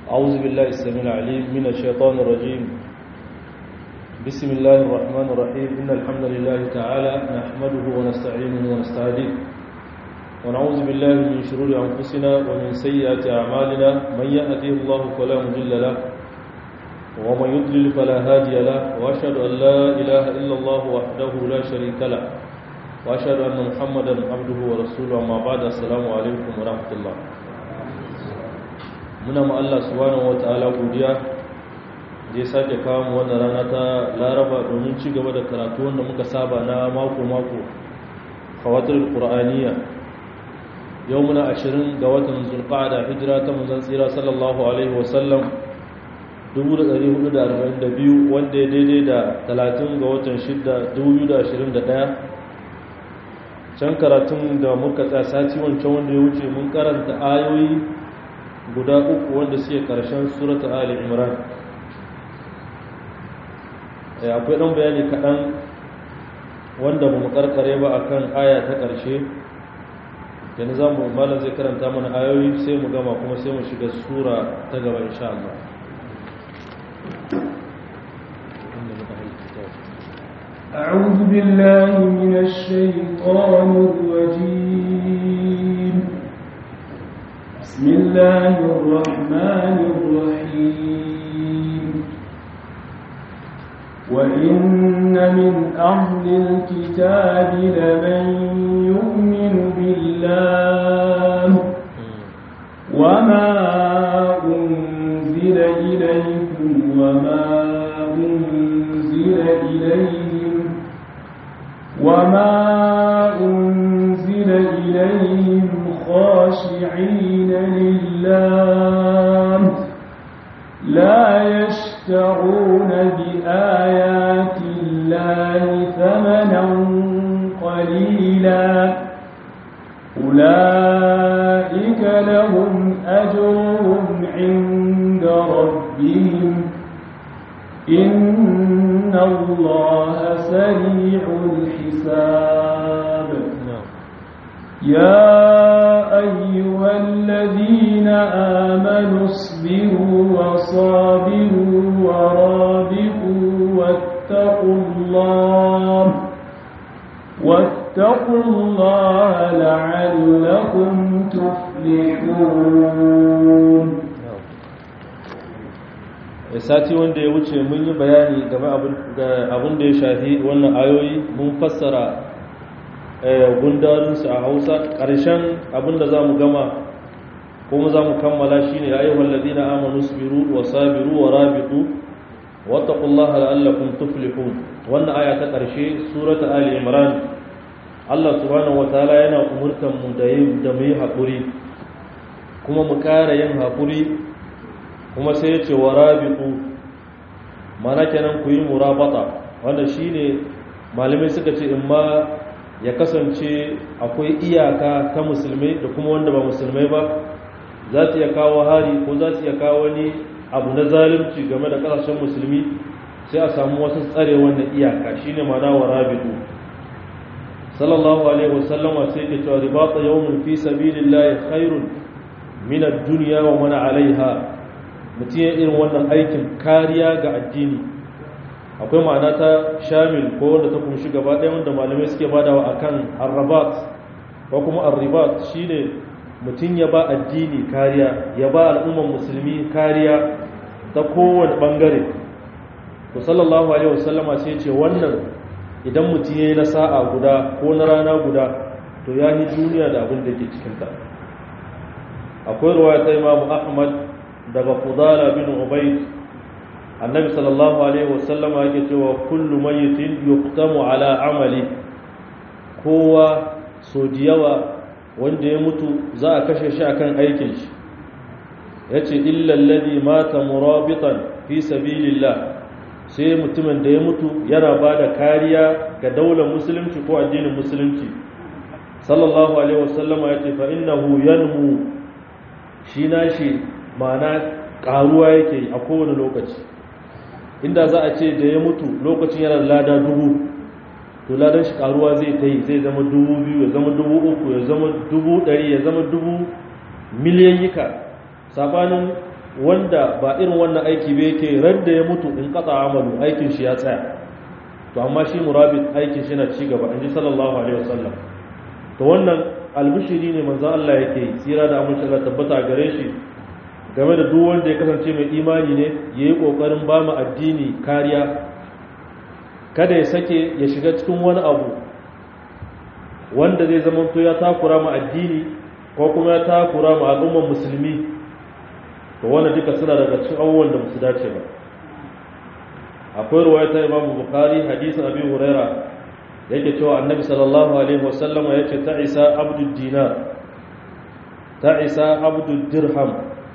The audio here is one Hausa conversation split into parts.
أعوذ بالله السميع العليم من الشيطان الرجيم بسم الله الرحمن الرحيم إن الحمد لله تعالى نحمده ونستعينه ونستهديه ونعوذ بالله من شرور أنفسنا ومن سيئات أعمالنا من يهده الله فلا مضل له ومن يضلل فلا هادي له وأشهد أن لا إله إلا الله وحده لا شريك له وأشهد أن محمدا عبده ورسوله أما بعد السلام عليكم ورحمة الله muna ma Allah subhanahu wataala godiya da ya sake kawo mu wannan rana ta Laraba domin ci gaba da karatu wanda muka saba na mako mako fawatul qur'aniya yau muna 20 ga watan zulqa'ada hijira ta manzon tsira sallallahu alaihi wasallam 1442 wanda ya daidai da 30 ga watan 6 2021 can karatun da muka tsaya sati wancan wanda ya wuce mun karanta ayoyi guda uku wanda suke karshen surata ali imran akwai ɗan bayani kaɗan wanda ba mu karkare ba akan aya ta ƙarshe yanzu za mu malam zai karanta mana ayoyi sai mu gama kuma sai mu shiga sura ta gaba insha Allah أعوذ بالله من الشيطان الرجيم بسم الله الرحمن الرحيم وإن من أهل الكتاب لمن يؤمن بالله وما أنزل إليكم وما أنزل إليهم وما أنزل إليهم خاشعين لله لا يشترون بآيات الله ثمنا قليلا أولئك لهم أجرهم عند ربهم إن الله سريع الحساب يا أيها الذين آمنوا اصبروا وصابروا ورابطوا واتقوا الله واتقوا الله لعلكم تفلحون sati wanda ya wuce mun yi bayani game abin da ya shafi wannan ayoyi mun fassara gundarinsu a hausa ƙarshen abinda za mu gama kuma za mu kammala shi ne ya yi wallazi na amonu sabiru wa sabiru wa rabitu wataƙullaha la'allakun tuflihun wannan aya ta ƙarshe surata ali imran allah subhanahu wa ta'ala yana umurtan mu da yin da mu yi haƙuri kuma mu ƙara yin haƙuri kuma sai ya ce wa rabitu mana kenan ku yi murabata wanda shine malamai suka ce in ma ya kasance akwai iyaka ta musulmai da kuma wanda ba musulmai ba za ta iya kawo hari ko za ta iya kawo wani abu na zalunci game da kasashen musulmi sai a samu wasu tsare wannan iyaka shine mana wa rabitu sallallahu alaihi wasallam sai ke cewa ribata yawmun fi sabilillahi khairun min ad-dunya wa man alaiha mutum ya irin wannan aikin kariya ga addini akwai ma'ana ta shamil ko wanda ta kunshi gaba ɗaya wanda malamai suke badawa akan arrabat ko kuma arribat shine mutum ya ba addini kariya ya ba al'umman musulmi kariya ta kowane bangare to sallallahu alaihi wasallama sai ce wannan idan mutum yayi na sa'a guda ko na rana guda to ya yi duniya da abin da ke cikin ta akwai ruwaya ta Imam Ahmad daga Fudala bin Ubayd annabi sallallahu alaihi wasallam yake cewa kullu mayyitin yuqtamu ala amali kowa so diyawa wanda ya mutu za a kashe shi akan aikin shi yace illa alladhi mata murabitan fi sabilillah sai mutumin da ya mutu yana bada kariya ga daular musulunci ko addinin musulunci sallallahu alaihi wasallam yace fa innahu yanmu shi nashi ma'ana karuwa yake a kowane lokaci inda za a ce da ya mutu lokacin yana lada dubu to ladan shi karuwa zai ta yi zai zama dubu biyu ya zama dubu uku ya zama dubu ɗari ya zama dubu miliyan yika sabanin wanda ba irin wannan aiki ba yake ran da ya mutu in kasa amalu aikin shi ya tsaya to amma shi murabit aikin shi na ci gaba inji sallallahu alaihi wasallam to wannan albishiri ne manzo Allah yake yi tsira da amince Allah tabbata gare shi game da duk wanda ya kasance mai imani ne yayi kokarin ba mu addini kariya kada ya sake ya shiga cikin wani abu wanda zai zama to ya takura mu addini ko kuma ya takura mu al'ummar musulmi to wannan duka suna daga cikin abubuwan da musu dace ba akwai ruwaya ta Imam Bukhari hadisin Abi Huraira yake cewa Annabi sallallahu alaihi wasallam yace ta Isa abdud dinar ta Isa abdud dirham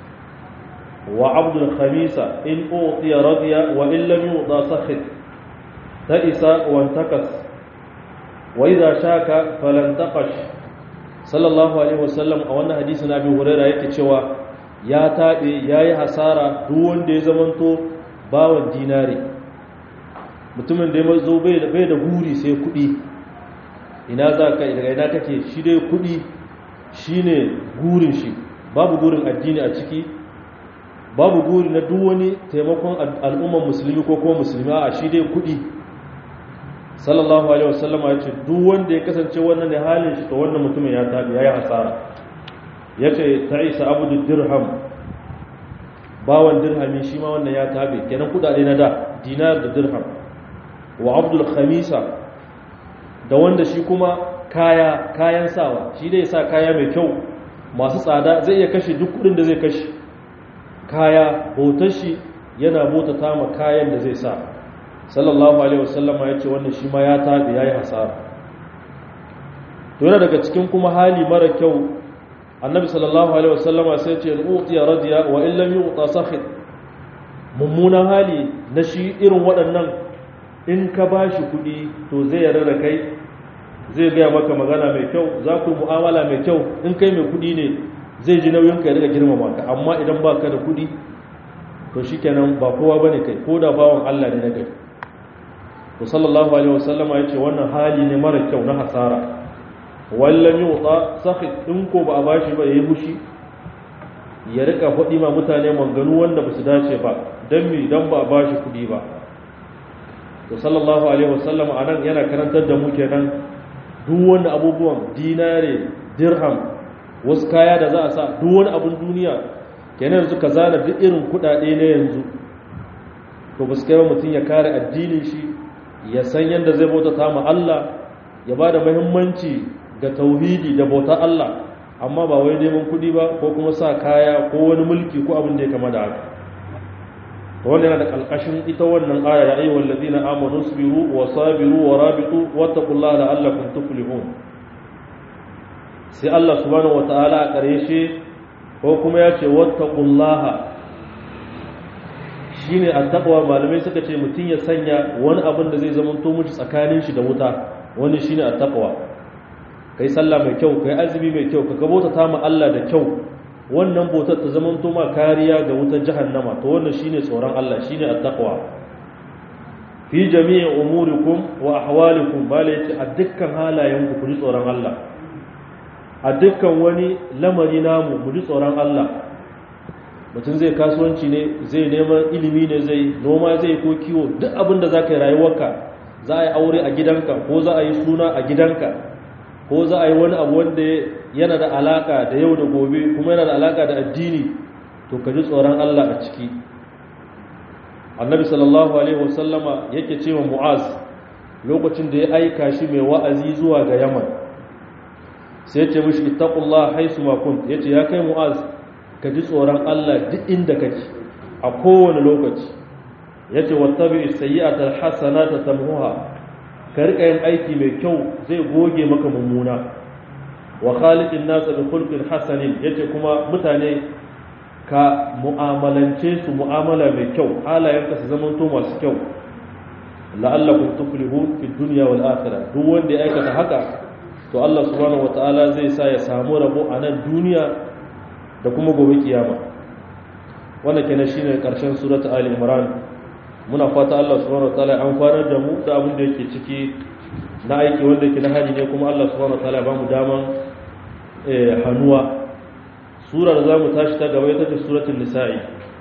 wa abdul khamisa in utiya radiya wa in lam yuda sakhit ta Isa wa antakas wa idha shaka falan taqash sallallahu alaihi wasallam a wannan hadisin Abi Huraira yake cewa ya tabe yayi hasara duk wanda ya zamanto bawan dinari mutumin da ya zo bai da guri sai kudi ina za ka daga ina kake shi dai kudi shi ne gurin shi babu gurin addini a ciki babu guri na duk wani taimakon al'umman musulmi ko kuma musulmi a shi dai kudi sallallahu alaihi wasallam ya ce duk wanda ya kasance wannan ne halin shi to wannan mutumin ya tabi ya yi hasara ya ce ta isa abu dirham bawan dirhami shi ma wannan ya tabi kenan kudade na da dinar da dirham wa abdul khamisa da wanda shi kuma kaya kayan sawa shi dai sa kaya mai kyau masu tsada zai iya kashe duk kudin da zai kashe kaya hotar shi yana botata ma kayan da zai sa sallallahu alaihi wasallama ya ce wannan shi ma ya tabi ya yi hasara to yana daga cikin kuma hali mara kyau annabi sallallahu alaihi wasallama sai ce utiya radiya wa illam yu'ta sakhit mummunan hali na shi irin waɗannan in ka ba shi kuɗi to zai yarda da kai zai gaya maka magana mai kyau za ku mu'amala mai kyau in kai mai kuɗi ne zai ji nauyin ka ya riga girmama ka amma idan ba ka da kuɗi to shi kenan ba kowa ba ne kai ko da bawan Allah ne na kai to sallallahu alaihi wasallama ya ce wannan hali ne mara kyau na hasara wallan yuta sakhit in ko ba a bashi ba yayi bushi ya rika faɗi ma mutane manganu wanda ba su dace ba dan mi dan ba a bashi kuɗi ba to sallallahu alaihi wasallam anan yana karantar da mu kenan duk wani abubuwan dinare dirham wasu kaya da za a sa duk wani abun duniya kenan yanzu ka zana duk irin kudade na yanzu to ba su kai mutum ya kare addinin shi ya san yadda zai bauta ta ma Allah ya ba da muhimmanci ga tauhidi da bauta Allah amma ba wai neman kudi ba ko kuma sa kaya ko wani mulki ko abin da ya kama da haka wannan yana da kalkashin ita wannan aya ya ayyuhal ladina amanu sabiru wa sabiru wa rabitu wattaqullaha la'allakum tuflihun sai Allah subhanahu wataala a karshe ko kuma ya ce wattaqullaha shine attaqwa malamai suka ce mutun ya sanya wani abin da zai zama to miji tsakanin shi da wuta wani shine attaqwa kai sallah mai kyau kai azumi mai kyau ka gabota ta ma Allah da kyau wannan bautar ta zama ma kariya ga wutar jahannama to wannan shine tsoron Allah shine attaqwa fi jami'i umurikum wa ahwalikum bala yace a dukkan halayen ku ku ji tsoron Allah a dukkan wani lamari namu mu ji tsoron Allah mutum zai kasuwanci ne zai neman ilimi ne zai noma zai ko kiwo duk abin da zaka yi rayuwarka za a yi aure a gidanka ko za a yi suna a gidanka ko za a yi wani abu wanda yana da alaka da yau da gobe kuma yana da alaka da addini to ka ji tsoron Allah a ciki annabi sallallahu alaihi wasallama yake cewa mu'az lokacin da ya aika shi mai wa'azi zuwa ga yaman sai ya ce mishi ittaqullah haisu ma kunt yace ya kai mu'az ka ji tsoron Allah duk inda kake a kowane lokaci yace wattabi sayyi'atal hasanata tamhuha ka rika yin aiki mai kyau zai goge maka mummuna wa khaliqin nasa bi khulqin hasanin yace kuma mutane ka mu'amalance su mu'amala mai kyau halayenka su zaman to masu kyau la'allakum tuflihun fi dunya wal akhirah duk wanda ya aikata haka to Allah subhanahu wataala zai sa ya samu rabo a nan duniya da kuma gobe kiyama wannan kenan shine karshen suratul ali imran muna fata Allah subhanahu wataala ya amfanar da mu da abin da yake ciki na aiki wanda yake na hali ne kuma Allah subhanahu wataala ya ba mu daman hannuwa sura da zamu tashi ta gaba ita ce suratul nisa'i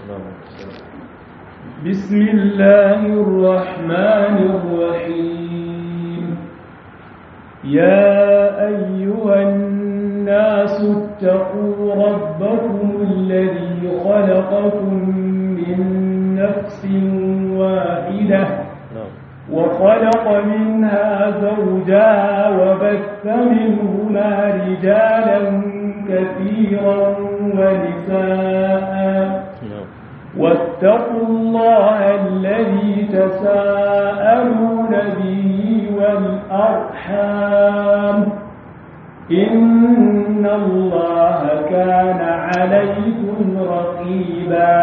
بسم الله الرحمن الرحيم يا أيها الناس اتقوا ربكم الذي خلقكم من نفس واحدة وخلق منها زوجها وبث منهما رجالا كثيرا ونساء واتقوا الله الذي تساءلون به والأرحام إن الله كان عليكم رقيبا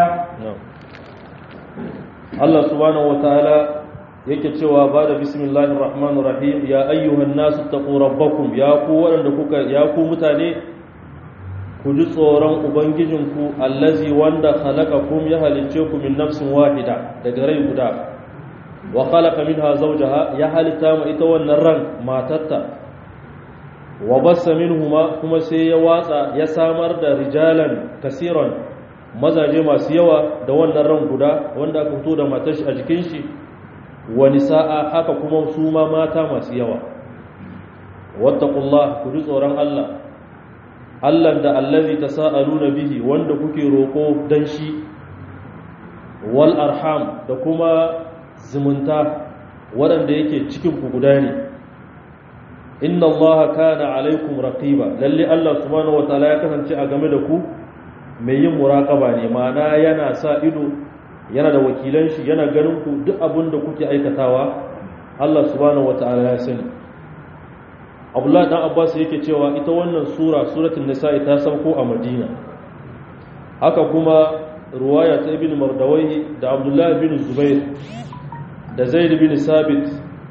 الله سبحانه وتعالى yake cewa ba da bismillahir rahmanir rahim ya ayyuhan nasu taqu rabbakum ya ku waɗanda kuka ya ku mutane ku ji tsoron ubangijinku allazi wanda khalaqakum ya halicce ku min nafsin wahida daga rai guda wa khalaqa minha zawjaha ya halitta ma ita wannan ran matarta wa bassa minhuma kuma sai ya watsa ya samar da rijalan kasiran mazaje masu yawa da wannan ran guda wanda aka fito da matar shi a jikin shi wa nisaa haka kuma su ma mata masu yawa wattaqullah ku ji tsoron Allah Allah da allazi tasaaluna bihi wanda kuke roko dan shi wal arham da kuma zumunta waɗanda yake cikin ku guda ne inna Allah kana alaikum raqiba lalle Allah subhanahu wataala ya kasance a game da ku mai yin muraqaba ne ma'ana yana sa ido yana da wakilan shi yana ganin ku duk abin da kuke aikatawa Allah subhanahu wataala ya sani abdullahi dan abbas yake cewa ita wannan sura suratul nisa'i ta sauko a madina haka kuma ruwaya ta ibn mardawai da abdullahi bin zubair da zaid bin sabit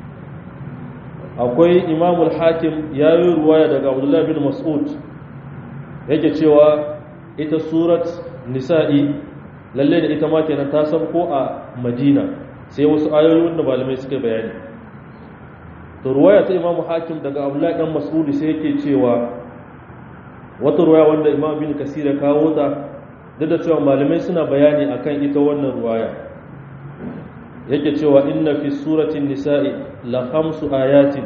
akwai imamul hakim ya yi ruwaya daga abdullahi bin mas'ud yake cewa ita surat nisa'i lalle da ita ma kenan ta sauko a madina sai wasu ayoyi wanda malamai suka bayani to ruwaya ta imamu hakim daga abdullahi dan mas'udi sai yake cewa wata ruwaya wanda imam bin kasir ya kawo ta duk da cewa malamai suna bayani akan ita wannan ruwaya yake cewa inna fi suratin nisa'i la khamsu ayatin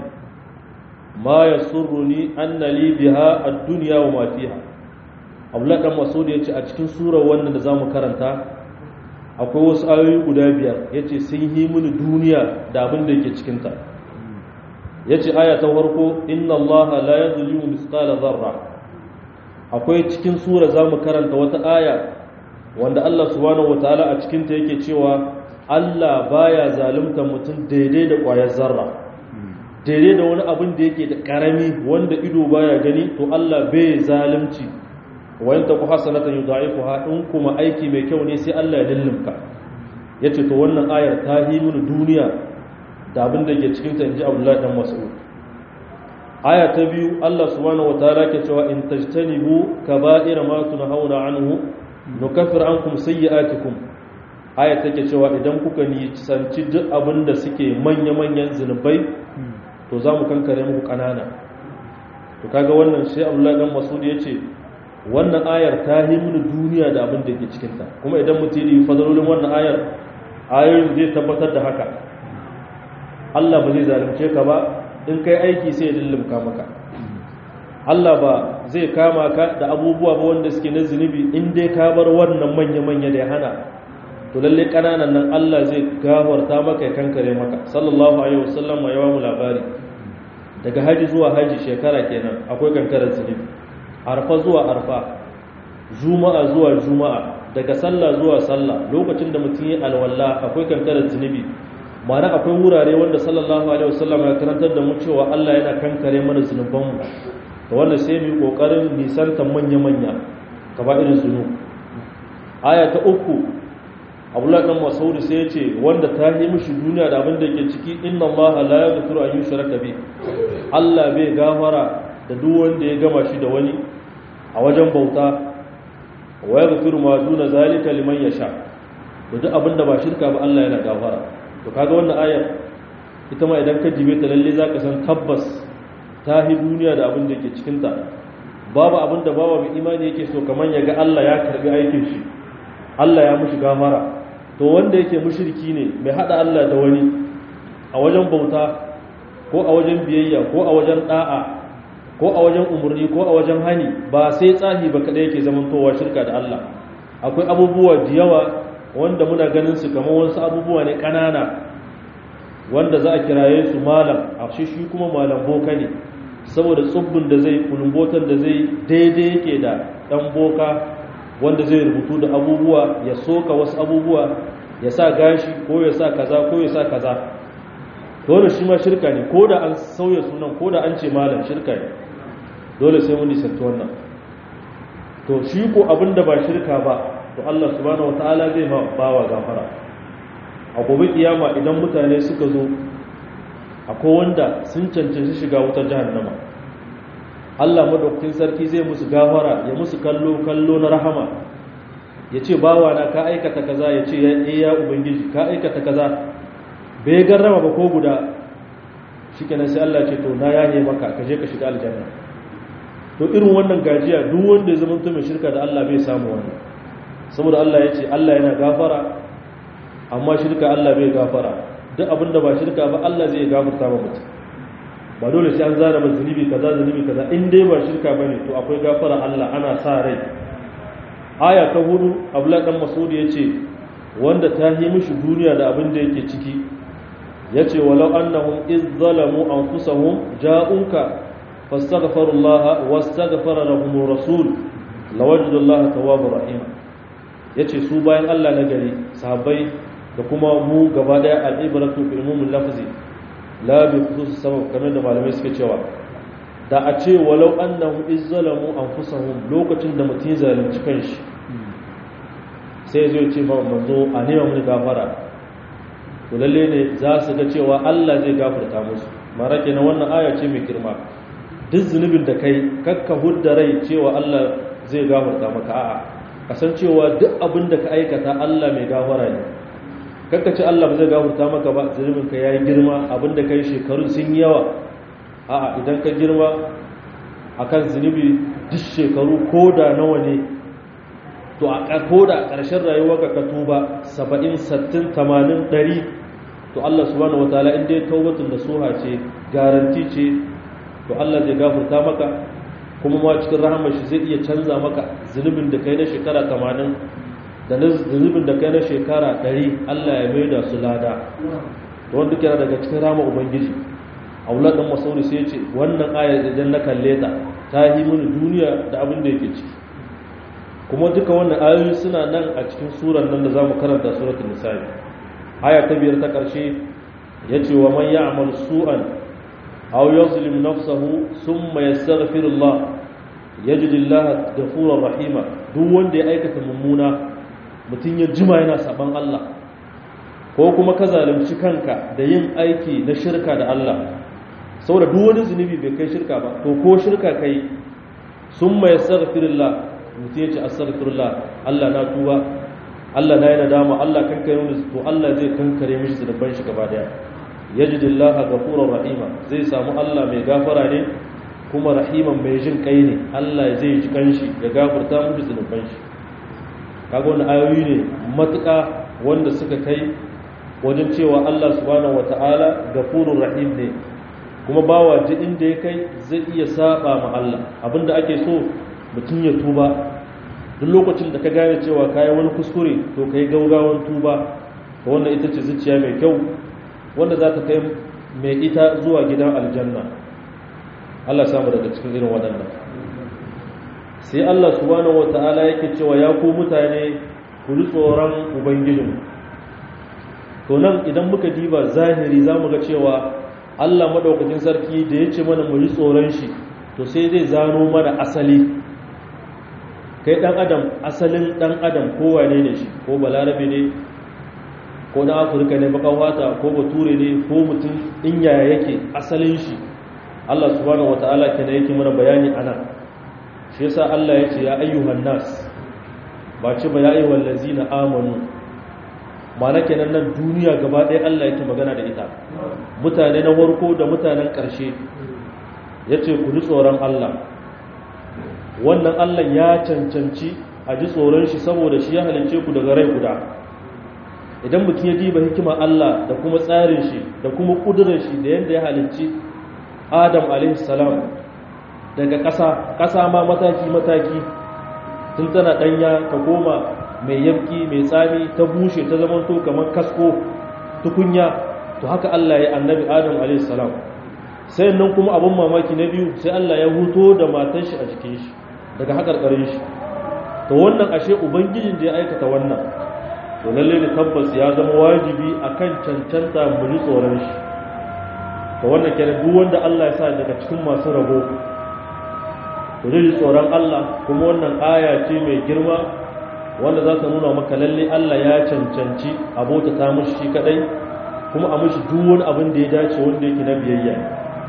ma yasurruni anna li biha ad-dunya wa ma fiha abdullahi dan mas'udi yace a cikin surar wannan da zamu karanta akwai wasu ayoyi guda biyar yace sun yi mini duniya da abin da yake cikin ta ya ce aya ta farko inna Allah la ya zulimu misqala zarra akwai cikin sura za mu karanta wata aya wanda Allah subhanahu wataala a cikinta yake cewa Allah baya zalunta mutum daidai da ƙwayar zarra daidai da wani abin da yake da ƙarami wanda ido baya gani to Allah bai zalunci wayan ta ku hasanatan yudha'ifuha in kuma aiki mai kyau ne sai Allah ya lullumka yace to wannan ayar ta yi mini duniya da abin da ke cikinta in ji abdullahi dan mas'ud aya ta biyu Allah subhanahu wataala ke cewa in tajtanibu kaba'ira ma tunhauna anhu nukaffir ankum sayyi'atikum aya take cewa idan kuka nisanci duk abin da suke manya-manyan zunubai to za mu kankare muku kanana to kaga wannan sai abdullahi dan mas'ud ya ce wannan ayar ta yi mini duniya da abin da ke cikinta kuma idan mutum yi fadalolin wannan ayar ayoyin zai tabbatar da haka Allah ba zai zalunce ka ba in kai aiki sai ya lullumka maka Allah ba zai kama ka da abubuwa ba wanda suke na zunubi in dai ka bar wannan manya-manya da ya hana to lalle kananan nan Allah zai gafarta maka ya kankare maka sallallahu alaihi wasallam ya ba mu labari daga haji zuwa haji shekara kenan akwai kankarar zunubi arfa zuwa arfa juma'a zuwa juma'a daga sallah zuwa sallah lokacin da mutum ya alwala akwai kankarar zunubi ma'ana akwai wurare wanda sallallahu alaihi wasallam ya karantar da mu cewa Allah yana kankare mana zunubanmu to wannan sai mu yi kokarin nisantar manya-manya kaba irin zunub aya ta uku abdullahi dan masaudi sai ya ce wanda ta yi mishi duniya da abin da ke ciki inna allaha la yaghfiru an yushraka bi Allah bai gafara da duk wanda ya gama shi da wani a wajen bauta wa yaghfiru ma duna zalika liman yasha da duk abin da ba shirka ba Allah yana gafara to kaga wannan ayar ita ma idan ka jibe ta lalle zaka san tabbas ta hi duniya da abin da ke cikin ta babu abin da babu mai imani yake so kaman ya ga Allah ya karbi aikin shi Allah ya mushi gafara to wanda yake mushriki ne mai hada Allah da wani a wajen bauta ko a wajen biyayya ko a wajen da'a ko a wajen umarni ko a wajen hani ba sai tsahi ba kada yake zamantowa shirka da Allah akwai abubuwa da yawa wanda muna ganin su kamar wasu abubuwa ne kanana wanda za a kiraye su malam a shi shi kuma malam boka ne saboda tsubbin da zai kulumbotan da zai daidai yake da dan boka wanda zai rubutu da abubuwa ya soka wasu abubuwa ya sa gashi ko ya sa kaza ko ya sa kaza dole shi ma shirka ne ko da an sauya sunan ko da an ce malam shirka ne dole sai mun nisanci wannan to shi ko abin da ba shirka ba to Allah subhanahu wataala zai ma bawa gafara a gobe kiyama idan mutane suka zo akwai wanda sun cancanci shiga wutar jahannama Allah madaukakin sarki zai musu gafara ya musu kallo kallo na rahama ya ce bawa na ka aikata kaza ya ce ya ya ubangiji ka aikata kaza bai garrama ba ko guda shikenan sai Allah ce to na yaye maka ka je ka shiga aljanna to irin wannan gajiya duk wanda ya zama mai shirka da Allah bai samu wannan saboda Allah ya ce Allah yana gafara amma shirka Allah bai gafara duk abinda ba shirka ba Allah zai gafarta ba mutum ba dole sai an zana ba zunubi kaza zunubi kaza in dai ba shirka bane to akwai gafara Allah ana sa rai aya ta hudu Abdullah dan Mas'ud yace wanda ta yi mishi duniya da abin da yake ciki yace walau annahum iz zalamu anfusahum ja'uka fastaghfirullaha wastaghfara lahum rasul lawajidullaha tawwabur rahim yace su bayan Allah na gari sahabbai da kuma mu gaba daya al-ibratu bil umumil lafzi la bi khusus sabab kamar da malamai suke cewa da a ce walau annahum izzalamu anfusahum lokacin da mutum zalunci kanshi sai zai ce ma manzo a nema mun gafara to lalle ne za su ga cewa Allah zai gafarta musu mara kenan wannan aya ce mai girma duk zunubin da kai kakka hudda rai cewa Allah zai gafarta maka a'a kasancewa duk abin da ka aikata Allah mai gafara ne kakka ce Allah ba zai gafarta maka ba zunubin ka yayi girma abin da kai shekarun sun yi yawa a'a idan ka girma akan zunubi duk shekaru ko da nawa ne to a ko da ƙarshen rayuwarka ka tuba 70 60 80 100 to Allah subhanahu wataala in dai taubatun da suha ce garanti ce to Allah zai gafarta maka kuma ma cikin rahamar shi zai iya canza maka zunubin da kai na shekara 80 da zunubin da kai na shekara 100 Allah ya maida su lada to wanda kira daga cikin rama ubangiji aulad dan masauri sai ya ce wannan ayar idan na kalle ta ta yi mini duniya da abin da yake ciki kuma duka wannan ayoyi suna nan a cikin surar nan da zamu karanta suratul nisa aya ta biyar ta karshe yace wa man ya'mal su'an aw yuzlim nafsahu thumma yastaghfirullah yajidillaha ghafurur rahima duk wanda ya aikata mummuna mutun ya jima yana saban Allah ko kuma ka zalunci kanka da yin aiki na shirka da Allah saboda duk wani zunubi bai kai shirka ba to ko shirka kai summa yastaghfirullah mutum ya ce astaghfirullah Allah na tuba Allah na yi nadama Allah kankare mu to Allah zai kankare mishi zunuban shi gaba daya yajidillaha ghafurur rahima zai samu Allah mai gafara ne kuma rahiman mai jin kai ne Allah zai ji kanshi ya gafarta mu zunuban shi kaga wannan ayoyi ne matuƙa wanda suka kai wajen cewa Allah subhanahu wataala ghafurur rahim ne kuma bawa ji inda ya kai zai iya saba ma Allah abinda ake so mutum ya tuba duk lokacin da ka gane cewa kayi wani kuskure to ka yi gaugawan tuba ta wannan ita ce zuciya mai kyau wanda za ta kai mai ita zuwa gidan aljanna Allah samu daga cikin irin waɗannan sai Allah subhanahu wata'ala yake cewa ya ku mutane ku ji tsoron ubangijin to nan idan muka diba zahiri za mu ga cewa Allah madaukakin sarki da ya ce mana mu ji tsoron shi to sai zai zano mana asali kai dan adam asalin dan adam ko wane ne shi ko balarabe ne ko na afirka ne baka wata ko bature ne ko mutum in yaya yake asalin shi Allah subhanahu wataala kenan yake mana bayani anan shi yasa Allah ya ce ya ayyuhan nas ba ce ba ya ayyuhal ladzina amanu mana kenan nan duniya gaba ɗaya Allah yake magana da ita mutane na warko da mutanen ƙarshe yace ku ji tsoron Allah wannan Allah ya cancanci a ji tsoron shi saboda shi ya halicce ku daga rai guda idan mutum ya diba hikima Allah da kuma tsarin shi da kuma kudurar shi da yadda ya halicci Adam alaihi salam daga ƙasa ƙasa ma mataki mataki tun tana ɗanya ta goma mai yabki mai tsami ta bushe ta zamanto kamar kasko tukunya to haka Allah ya annabi Adam alaihi salam sai nan kuma abin mamaki na biyu sai Allah ya huto da matar shi a jikin shi daga haƙarƙarin shi to wannan ashe ubangijin da ya aikata wannan to lalle ne tabbas ya zama wajibi akan cancanta mu ji tsoron shi to wannan kenan duk wanda Allah ya sa daga cikin masu rabo to ji tsoron Allah kuma wannan aya ce mai girma wanda za ta nuna maka lalle Allah ya cancanci abota ta mushi shi kadai kuma a mushi duk wani abin da ya dace wanda yake na biyayya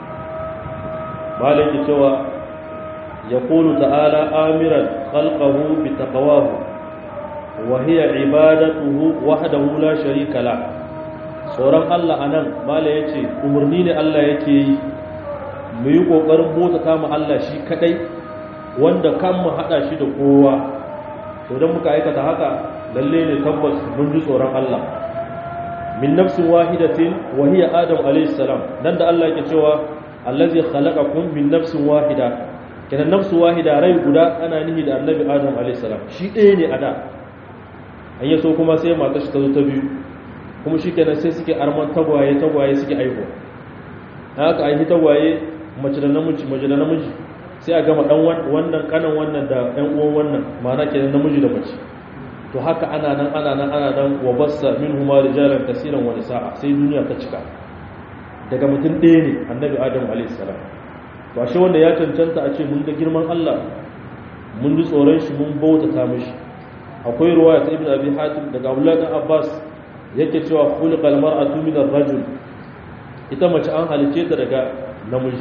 malaki cewa yaqulu ta'ala amiran khalqahu bi taqwahu wa hiya ibadatuhu wahdahu la sharika la tsoron Allah anan mala yace umurni ne Allah yake yi mu yi kokarin bota ta mu Allah shi kadai wanda kan mu hada shi da kowa to dan muka aikata haka lalle ne tabbas mun ji tsoron Allah min nafsin wahidatin wa hiya adam alayhi salam dan da Allah yake cewa allazi khalaqakum min nafsin wahida kenan nafsu wahida rai guda ana nihi da annabi adam alayhi salam shi ɗaya ne a da an yaso kuma sai matar shi ta zo ta biyu kuma shi kenan sai suke arman tagwaye tagwaye suke aiho haka aihi tagwaye mace da namiji mace da namiji sai a gama dan wannan kanan wannan da ɗan uwan wannan ma'ana kenan namiji da mace to haka ana nan ana nan ana nan wa bassa minhuma rijalan kaseeran wa nisaa sai duniya ta cika daga mutum ɗaya ne annabi adam alayhi salam to ashe wanda ya cancanta a ce mun ga girman Allah mun ji tsoron shi mun bautata mishi akwai ruwaya ta ibn abi hatim daga abdullahi dan abbas yake cewa khuliqal mar'atu min ar-rajul ita mace an halice ta daga namiji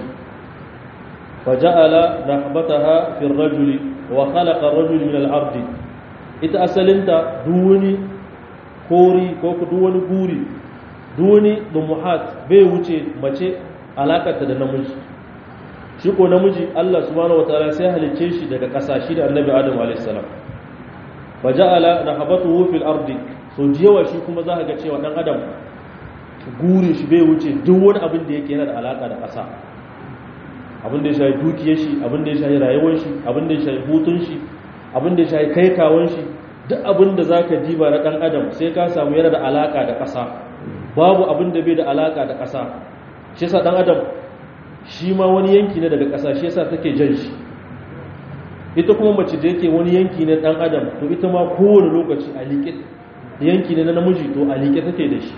faja'ala nahbataha fi ar-rajuli wa khalaqa ar-rajul min al-ardi ita asalinta duwani kori ko duwani guri duwani dumuhat bai wuce mace alakarta da namiji shi ko namiji Allah subhanahu wataala sai halice shi daga ƙasa shi da annabi Adam alayhi salam faja'ala nahabatuhu fil ardi so jiyawa shi kuma za ka ga cewa dan adam gure shi bai wuce duk wani abin da yake yana da alaka da ƙasa abin da ya shafi dukiyar shi abin da ya shafi rayuwar shi abin da ya shafi hutun shi abin da ya shafi kai kawon shi duk abin da za ka diba na dan adam sai ka samu yana da alaka da ƙasa babu abin da bai da alaka da ƙasa shi yasa dan adam shi ma wani yanki ne daga ƙasa shi yasa take jan shi ita kuma mace da yake wani yanki ne dan adam to ita ma kowane lokaci a liƙe yanki ne na namiji to a liƙe take da shi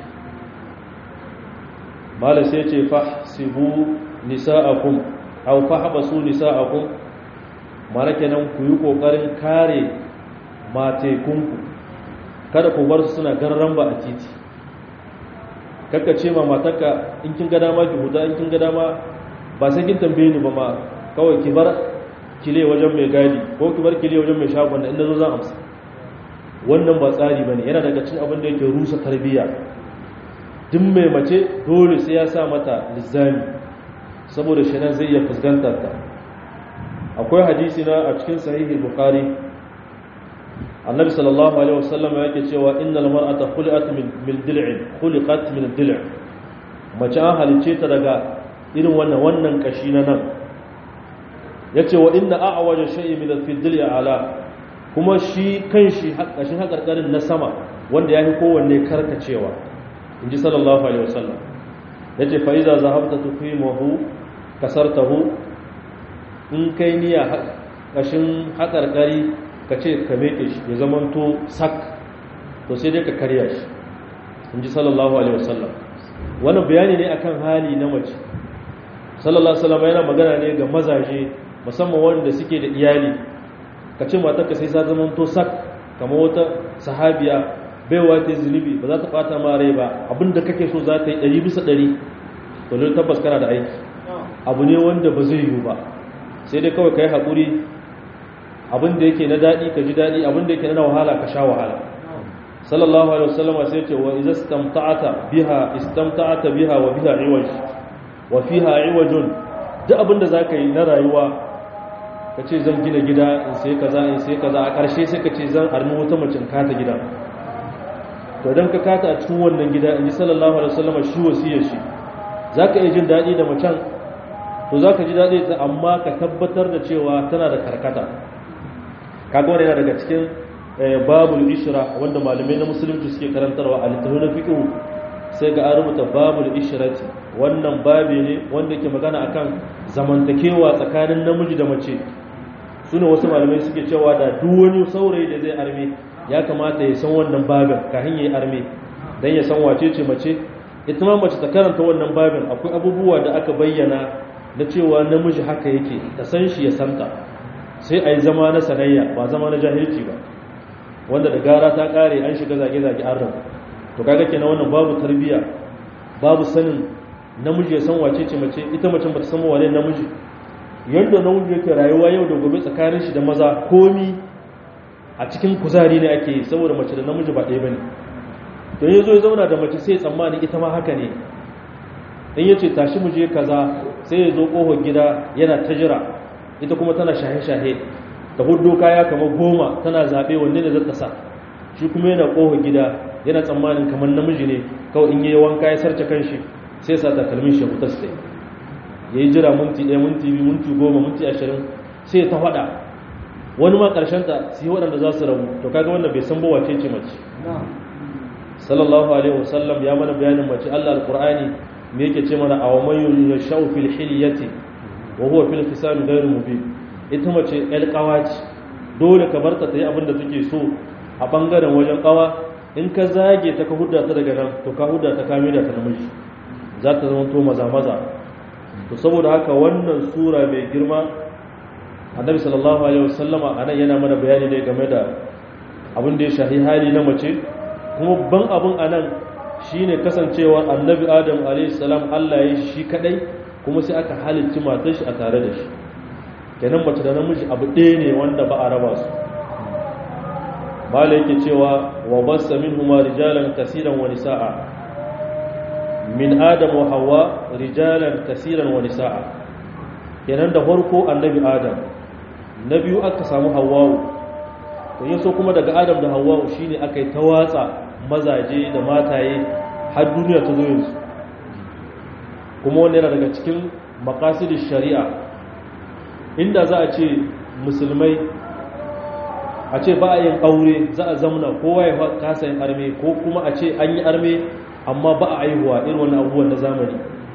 mala sai ce fahsibu nisa'akum aw fahbasu nisa'akum mara kenan ku yi kokarin kare matekunku kada ku bar su suna garran ba a titi kakka ce ma matarka in kin ga dama ki huta in kin ga dama ba sai kin tambaye ni ba ma kawai ki bar kile wajen mai gadi ko ki bar kile wajen mai shagon da inda zo zan amsa wannan ba tsari bane yana daga cikin abin da yake rusa tarbiyya duk mai mace dole sai ya sa mata lizami saboda shenan zai iya fuskantar ta akwai hadisi na a cikin sahihi bukhari annabi sallallahu alaihi wasallam yake cewa innal mar'ata khuliqat min min dil'in khuliqat min dil' mace an halice ta daga irin wannan wannan kashi na nan ya ce wa inna a'awaja shay'i min al-fidli ala kuma shi kanshi kashin hakarkarin na sama wanda yafi kowanne karkacewa inji sallallahu alaihi wasallam yace fa iza zahabta tuqimuhu kasartahu in kai niyya kashin hakarkari kace ka meke shi ya zamanto sak to sai dai ka karya shi inji sallallahu alaihi wasallam wannan bayani ne akan hali na mace sallallahu alaihi wasallam yana magana ne ga mazaje musamman wanda suke da iyali ka ce matarka sai sa zaman to sak kama wata sahabiya baiwa ta zunubi ba za ta fata ma rai ba abinda kake so za ta yi ɗari bisa ɗari to ne tabbas kana da aiki abu ne wanda ba zai yiwu ba sai dai kawai ka yi haƙuri abinda yake na daɗi ka ji daɗi abinda yake na wahala ka sha wahala sallallahu alaihi wasallam sai ce wa idza istamta'ata biha istamta'ata biha wa biha iwaj wa fiha iwajun duk abinda zaka yi na rayuwa ka ce zan gina gida in sai kaza in sai kaza a ƙarshe sai ka ce zan armi wata mace kata gida to dan ka kata a cikin wannan gida in ji sallallahu alaihi wasallam shi wasiyar shi zaka iya jin daɗi da macen to zaka ji daɗi ta amma ka tabbatar da cewa tana da karkata kaga wannan yana daga cikin babul ishra wanda malamai na musulunci suke karantarwa a littafin na fiqh sai ga an rubuta babul ishrati wannan babi ne wanda ke magana akan zamantakewa tsakanin namiji da mace sune wasu malamai suke cewa da duk wani saurayi da zai arme ya kamata ya san wannan babin kafin ya yi arme dan ya san wace ce mace ita ma mace ta karanta wannan babin akwai abubuwa da aka bayyana na cewa namiji haka yake ta san shi ya santa sai a yi zama na sanayya ba zama na jahilci ba wanda da gara ta kare an shiga zage-zage an rabu to kaga kenan wannan babu tarbiya babu sanin namiji ya san wace ce mace ita mace bata san wane namiji yadda namiji yake rayuwa yau da gobe tsakanin shi da maza komi a cikin kuzari ne ake yi saboda mace da namiji ba ɗaya bane to ya zo ya zauna da mace sai ya tsammani ita ma haka ne in ya ce tashi mu je kaza sai ya zo ƙofar gida yana ta jira ita kuma tana shahe-shahe ta hudu kaya kamar goma tana zaɓe wanne da zata sa shi kuma yana ƙofa gida yana tsammanin kamar namiji ne kawai in yi wanka ya sarce kanshi sai sa takalmin shi hutar sai ya yi jira minti ɗaya minti biyu minti goma minti ashirin sai ta faɗa wani ma ƙarshen ta su yi waɗanda za su rabu to kaga wanda bai san ba wace ce mace sallallahu alaihi wasallam ya mana bayanin mace allah alƙur'ani me yake ce mana a wa man yashau fil hilyati wa huwa fil khisam ghairu mubin ita mace ƴar ƙawa ce dole ka barta ta yi abin da take so a ɓangaren wajen ƙawa in ka zage ta ka hudda ta daga nan to ka hudda ta kame da ta namiji za ta zama to maza-maza to saboda haka wannan sura mai girma annabi sallallahu alaihi wasallama anan yana mana bayani ne game da abin da ya shahi hali na mace kuma ban abin anan shine kasancewa annabi adam alaihi salam Allah ya shi kadai kuma sai aka halicci matar shi a tare da shi kenan mace da namiji abu ɗaya ne wanda ba a raba su bala yake cewa wa bassa minhuma rijalan kasiran wa nisaa min adam wa hawa rijalan kasiran wa nisaa kenan da farko annabi adam na biyu aka samu hawwa'u to yaso kuma daga adam da hawwa'u shine aka yi ta watsa mazaje da mataye har duniya ta zo yanzu kuma wannan yana daga cikin maqasidish shari'a inda za a ce musulmai a ce ba a yin aure za a zamna kowa ya kasa yin arme ko kuma a ce an yi arme amma ba a aihuwa irin wani abubuwan na zamani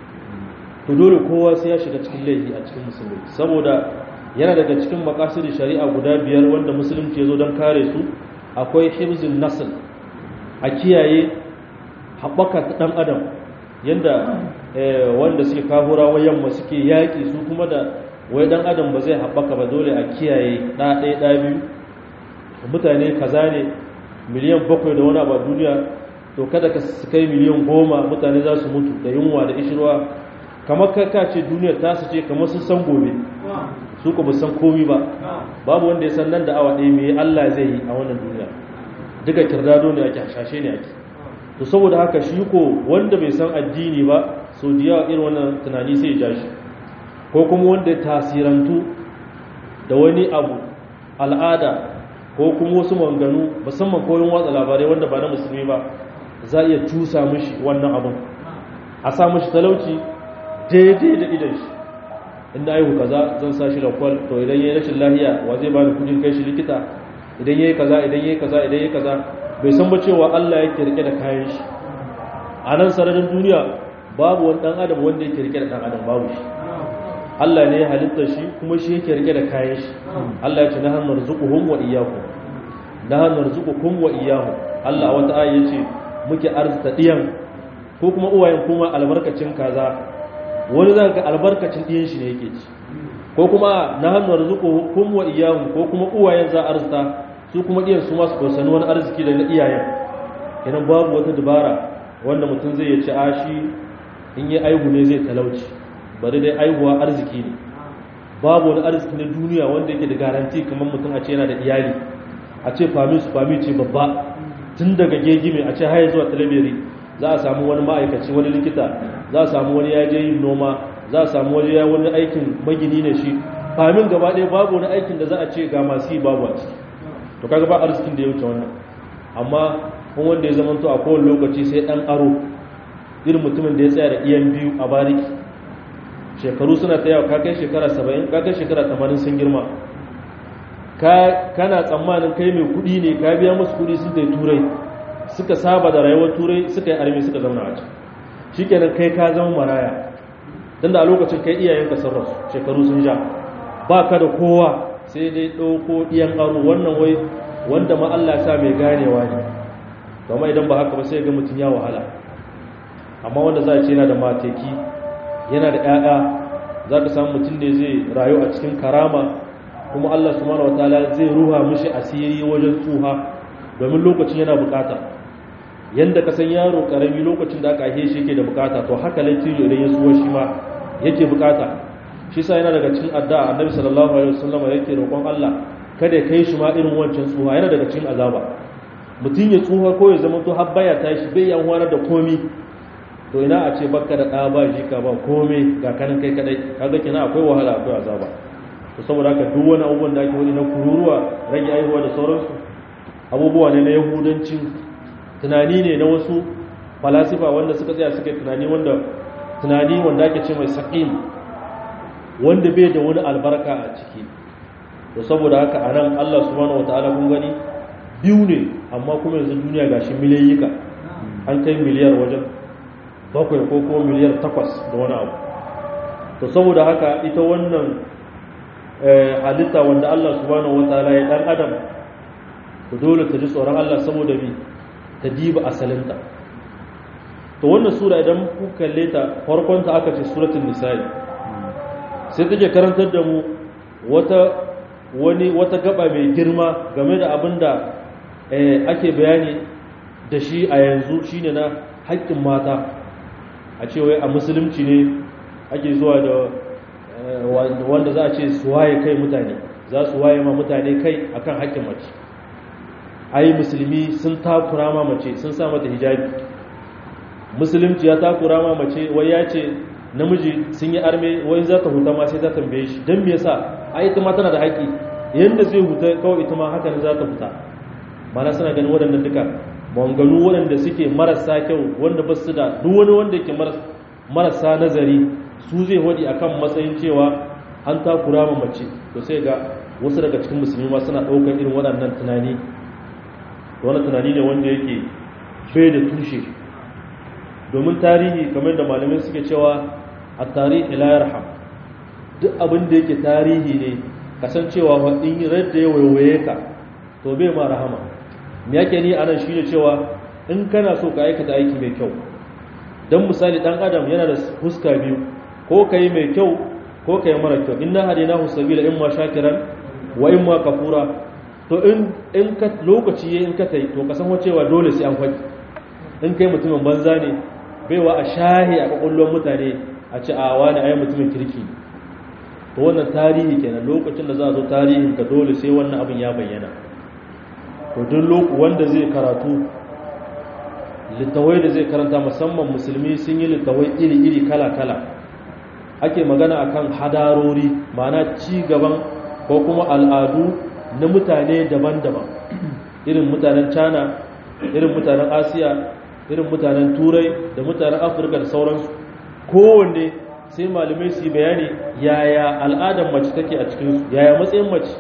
to dole kowa sai ya shiga cikin laifi a cikin musulmi saboda yana daga cikin makasiri shari'a guda biyar wanda musulunci ya zo don kare su akwai hibzin nasl a kiyaye haɓaka ta ɗan adam yadda wanda suke kahurawa yamma suke yaƙi su kuma da wai ɗan adam ba zai haɓaka ba dole a kiyaye ɗa ɗaya ɗa biyu mutane kaza ne miliyan bakwai da wani abu a duniya to kada ka su kai miliyan goma mutane za su mutu da yunwa da ishirwa kamar ka ce duniyar ta su ce kamar sun san gobe su ku san komi ba babu wanda ya san nan da awa ɗaya mai Allah zai yi a wannan duniya duka kirdado ne ake hashashe ne ake to saboda haka shi ko wanda bai san addini ba so da yawa irin wannan tunani sai ya ja shi ko kuma wanda ya tasirantu da wani abu al'ada ko kuma wasu manganu musamman koyon watsa labarai wanda ba na musulmi ba za a iya cusa mishi wannan abin a sa mishi talauci daidai da idan shi inda aihu kaza zan sa shi lakwal to idan yayi rashin lahiya wa zai bani kudin kai shi likita idan yayi kaza idan yayi kaza idan yayi kaza bai san ba cewa Allah yake rike da kayan shi a nan sararin duniya babu wani dan adam wanda yake rike da dan adam babu shi Allah ne ya halitta shi kuma shi yake rike da kayan shi Allah ya ce nahnu narzuquhum wa iyyakum nahnu narzuqukum wa iyyahum Allah a wata aya yace muke arzuta diyan ko kuma uwayen kuma albarkacin kaza wani zaka ga albarkacin diyan shi ne yake ci ko kuma nahnu narzuquhum wa iyyahum ko kuma uwayen za arzuta su kuma diyan su ma su dosani wani arziki da na iyayen kenan babu wata dabara wanda mutum zai ya ci ashi in yi aihu ne zai talauci bari dai aihuwa arziki ne babu wani arziki na duniya wanda yake da garanti kamar mutum a ce yana da iyali a ce fami su fami ce babba tun daga gegime a ce haya zuwa talabiri za a samu wani ma'aikaci wani likita za a samu wani yaje yin noma za a samu wani ya wani aikin magini ne shi famin gaba ɗaya babu wani aikin da za a ce ga masu yi babu a ciki to kaga ba arzikin da ya wuce wannan amma kun wanda ya zamanto a kowane lokaci sai ɗan aro irin mutumin da ya tsaya da iyan biyu a bariki shekaru suna ta yawa kakai shekara saba'in kakai shekara tamanin sun girma kana tsammanin kai mai kudi ne ka biya musu kudi sun tai turai suka saba da rayuwar turai suka yi armi suka zauna a can shi kenan kai ka zama maraya don da a lokacin kai iyayenka sun rasu shekaru sun sha ba ka da kowa sai dai ɗauko iyan aro wannan wai wanda ma Allah sa mai ganewa ne kuma idan ba haka ba sai ga mutum ya wahala amma wanda za a ce yana da mateki yana da 'ya'ya za ka samu mutum da zai rayu a cikin karama kuma Allah subhanahu wataala zai ruha mishi asiri wajen tsuha domin lokacin yana bukata yanda ka san yaro karami lokacin da aka haife shi yake da bukata to haka latijo idan ya tsuwa shi ma yake bukata shi sa yana daga cikin addu'a annabi sallallahu alaihi wasallam yake roƙon Allah kada ya kai shi ma irin wancan tsuha yana daga cikin azaba mutum ya tsuha ko ya zama to har baya tashi bai yan wani da komi to ina a ce baka da ɗa ba jika ba komai ga kanan kai kadai kaga kina akwai wahala akwai azaba to saboda haka duk wani abubuwan da ake wani na kururuwa rage aihuwa da sauransu abubuwa ne na yahudancin tunani ne na wasu falasifa wanda suka tsaya suka tunani wanda tunani wanda ake ce mai saƙin wanda bai da wani albarka a ciki to saboda haka a nan allah subhanahu wa ta'ala kun gani biyu ne amma kuma yanzu duniya gashi miliyayyika an kai miliyar wajen bakwai ko kuma miliyar takwas da wani abu to saboda haka ita wannan halitta wanda Allah subhanahu wataala ya dan adam to dole ta ji tsoron Allah saboda bi ta diba asalinta to wannan sura idan ku kalle ta farkon ta aka ce suratul nisa'i sai take karantar da mu wata wani wata gaba mai girma game da abinda ake bayani da shi a yanzu shine na haƙƙin mata a ce wai a musulunci ne ake zuwa da wanda za a ce su waye kai mutane za su waye ma mutane kai akan haƙƙin mace ai musulmi sun takura ma mace sun sa mata hijabi musulunci ya takura ma mace wai ya ce namiji sun yi arme wai za ta huta ma sai ta tambaye shi don me yasa ai ita ma tana da haƙƙi yanda zai huta kawai ita ma haka ne za ta huta mana suna ganin waɗannan duka manganu waɗanda suke marasa kyau wanda ba su da duk wani wanda yake marasa nazari su zai wadi akan matsayin cewa an takura ma mace to sai ga wasu daga cikin musulmi ma suna ɗaukar irin waɗannan tunani wani tunani ne wanda yake bai da tushe domin tarihi kamar da malamai suke cewa a tarihi la yarham duk abin da yake tarihi ne kasancewa wa in radda ya waiwaye ka to bai ma rahama me yake ni anan shine cewa in kana so ka aikata aiki mai kyau dan misali dan adam yana da fuska biyu ko kai mai kyau ko kai mara kyau inna hadinahu sabila imma shakiran wa imma kafura to in in ka lokaci yayin ka tai to ka san cewa dole sai an faɗi in kai mutumin banza ne baiwa a shahi a kwakwallon mutane a ci a wani ayi mutumin kirki to wannan tarihi kenan lokacin da za a zo tarihin ka dole sai wannan abin ya bayyana to duk loku wanda zai karatu littawai da zai karanta musamman musulmi sun yi littawai iri-iri kala-kala ake magana akan hadarori ma'ana ci gaban ko kuma al'adu na mutane daban-daban irin mutanen china irin mutanen asiya irin mutanen turai da mutanen afirka da sauransu kowanne sai malamai su yi bayani yaya al'adar mace take a cikinsu yaya matsayin mace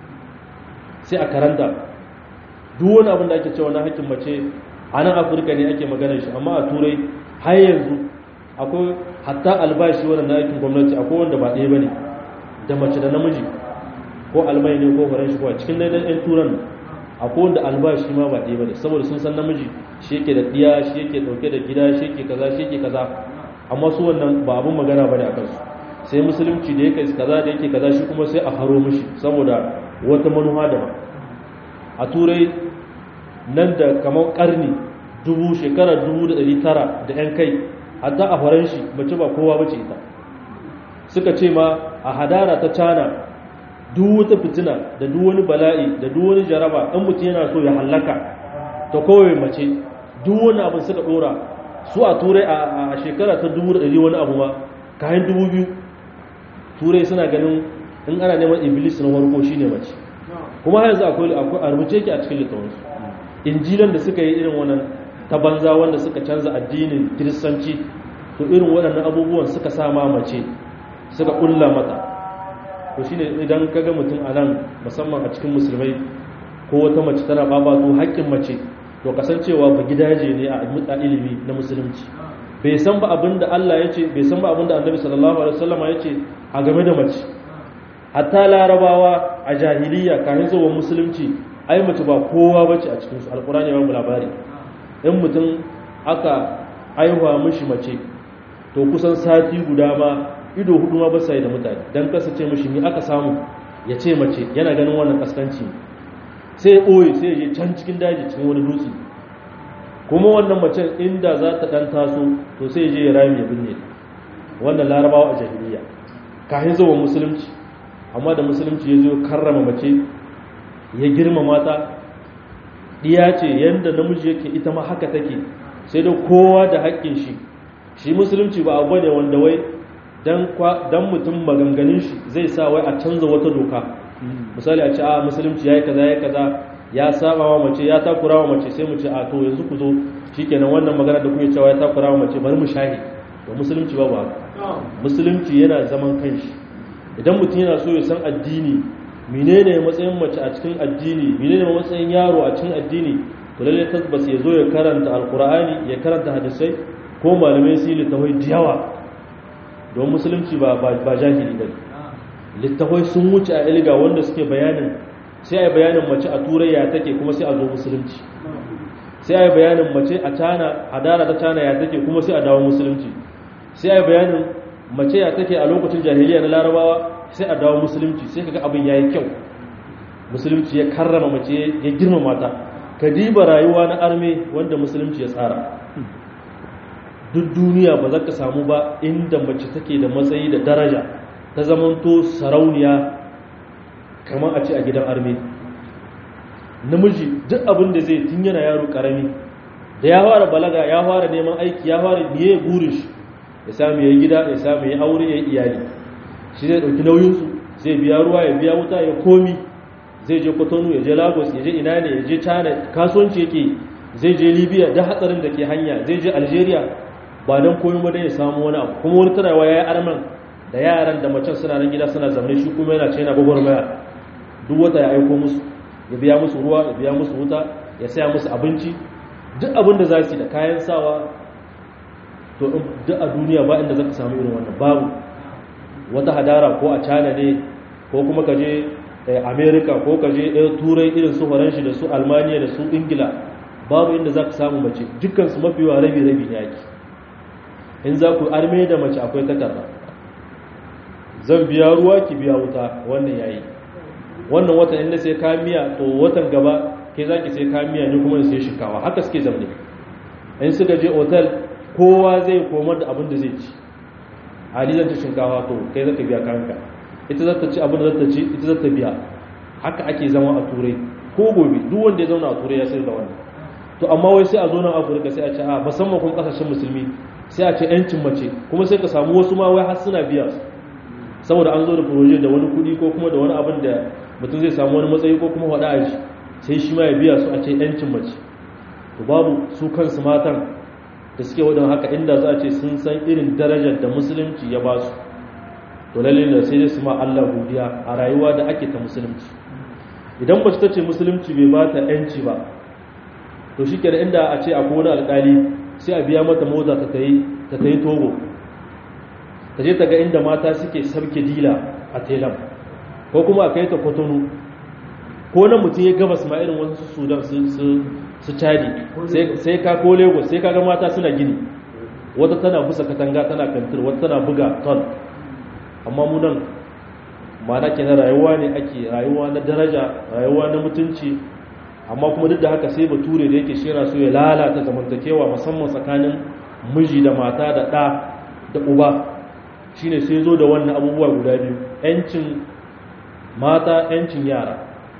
sai a karanta duk wani abin da ake cewa na hakkin mace a nan afirka ne ake magana shi amma a turai har yanzu akwai hatta albashi wannan na aikin gwamnati akwai wanda ba ɗaya ba ne da mace da namiji ko almai ne ko faranshi ko a cikin daidan 'yan turan akwai wanda albashi ma ba ɗaya ba ne saboda sun san namiji shi yake da ɗiya shi yake ɗauke da gida shi yake kaza shi yake kaza amma su wannan ba abin magana ba ne a kansu sai musulunci da yake kaza da yake kaza shi kuma sai a haro mishi saboda wata manuha daban a turai nan da kamar karni dubu shekarar dubu da ɗari tara da 'yan kai hatta a faranshi mace ba kowa bace ita suka ce ma a hadara ta cana duk wata fitina da duk wani bala'i da duk wani jaraba ɗan mutum yana so ya hallaka ta kowai mace duk wani abin suka ɗora su a turai a shekara ta dubu da ɗari wani abu ma kayan dubu biyu turai suna ganin in ana neman iblis na farko shine mace kuma har yanzu akwai akwai a rubuce ki a cikin littafansu injilan da suka yi irin wannan ta banza wanda suka canza addinin kiristanci to irin waɗannan abubuwan suka sa ma mace suka ƙulla mata to shine idan kaga mutum a nan musamman a cikin musulmai ko wata mace tana babato haƙƙin mace to kasancewa ba gidaje ne a ilimi na musulunci bai san ba abin da Allah ya ce bai san ba abin da annabi sallallahu alaihi wasallam ya ce a game da mace hatta larabawa a jahiliya kafin zuwa musulunci ai mace ba kowa bace a cikin su alqur'ani ya ba labari in mutum aka aihuwa mishi mace to kusan sati guda ma ido hudu ma ba sai da mutane dan kasance mishi ni aka samu ya ce mace yana ganin wannan kaskanci sai ya ɓoye sai ya je can cikin daji cikin wani dutse kuma wannan macen inda za ta ɗan taso to sai ya je ya rami ya binne wannan larabawa a jahiliya kafin zuwa musulunci amma da musulunci ya zo karrama mace ya girmama ta ɗiya ce yadda namiji yake ita ma haka take sai da kowa da haƙƙin shi shi musulunci ba abu ne wanda wai dan mutum maganganun shi zai sa wai a canza wata doka misali a ce a musulunci ya yi kaza ya kaza ya saba wa mace ya takura wa mace sai mu ce a to yanzu ku zo shikenan wannan magana da kuke cewa ya takura wa mace bari mu shahi to musulunci ba ba musulunci yana zaman kanshi idan mutum yana so ya san addini menene matsayin mace a cikin addini menene matsayin yaro a cikin addini to lalle tabbas ya zo ya karanta alqur'ani ya karanta hadisai ko malamai su yi littafai da yawa don musulunci ba ba jahili bane littafai sun wuce a ilga wanda suke bayanin sai a yi bayanin mace a turai ya take kuma sai a zo musulunci sai a yi bayanin mace a cana hadara ta cana ya take kuma sai a dawo musulunci sai a yi bayanin mace ya take a lokacin jahiliya na larabawa sai a dawo musulunci sai kaga abin yayi kyau musulunci ya karrama mace ya girmama ta ka diba rayuwa na arme wanda musulunci ya tsara duk duniya ba za ka samu ba inda mace take da matsayi da daraja ta zamanto sarauniya kamar a ce a gidan arme namiji duk abin da zai tun yana yaro karami da ya fara balaga ya fara neman aiki ya fara biye burin shi ya samu ya gida ya samu ya aure ya iyali shi zai dauki nauyinsu zai biya ruwa ya biya wuta ya komi zai je kotonu ya je lagos ya je ina ne ya je china kasuwanci yake zai je libya da hatsarin da ke hanya zai je algeria ba don komi ba ya samu wani abu kuma wani tanawa ya yi arman da yaran da macen suna nan gida suna zaune shi kuma yana ce yana gwagwarmaya duk wata ya aiko musu ya biya musu ruwa ya biya musu wuta ya saya musu abinci duk abin da za su yi da kayan sawa to duk a duniya ba inda zaka samu irin wannan babu wata hadara ko a China ne ko kuma ka je America ko ka je turai irin su Faransa da su Almaniya da su Ingila babu inda zaka samu mace dukkan su mafi wa rabi rabi ne yake in za ku arme da mace akwai takarda zan biya ruwa ki biya wuta wannan yayi wannan watan inda sai ka miya to watan gaba ke zaki sai ka miya ne kuma sai shikawa haka suke zamne in suka je otal kowa zai komar da abin da zai ci halizan ta shinkawa to kai zaka biya kanka ita zata ci abin da zata ci ita zata biya haka ake zama a turai ko gobe duk wanda ya zauna a turai ya sayar da wannan to amma wai sai a zo nan afirka sai a ce a musamman kuma kasashen musulmi sai a ce yancin mace kuma sai ka samu wasu ma wai har suna biya saboda an zo da proje da wani kuɗi ko kuma da wani abin da mutum zai samu wani matsayi ko kuma faɗa a shi sai shi ma ya biya su a ce yancin mace to babu su kansu matan da suke wadon haka inda za a ce sun san irin darajar da musulunci ya ba su to lalle da sai dai su ma Allah godiya a rayuwa da ake ta musulunci idan mace ta ce musulunci bai ba ta yanci ba to shi kenan inda a ce akwai wani alƙali sai a biya mata mota ta tayi ta tayi togo ta je ta ga inda mata suke sabke dila a telam ko kuma a kai ta kwatano ko na mutum ya gabas ma irin wasu sudan su cadi sai ka ko lagos sai ka ga mata suna gini wata tana busa katanga tana kantir wata tana buga ton amma mu nan mana ke na rayuwa ne ake rayuwa na daraja rayuwa na mutunci amma kuma duk da haka sai bature da yake shera so ya lalata zamantakewa musamman tsakanin miji da mata da ɗa da uba shine sai zo da wannan abubuwa guda biyu 'yancin mata 'yancin yara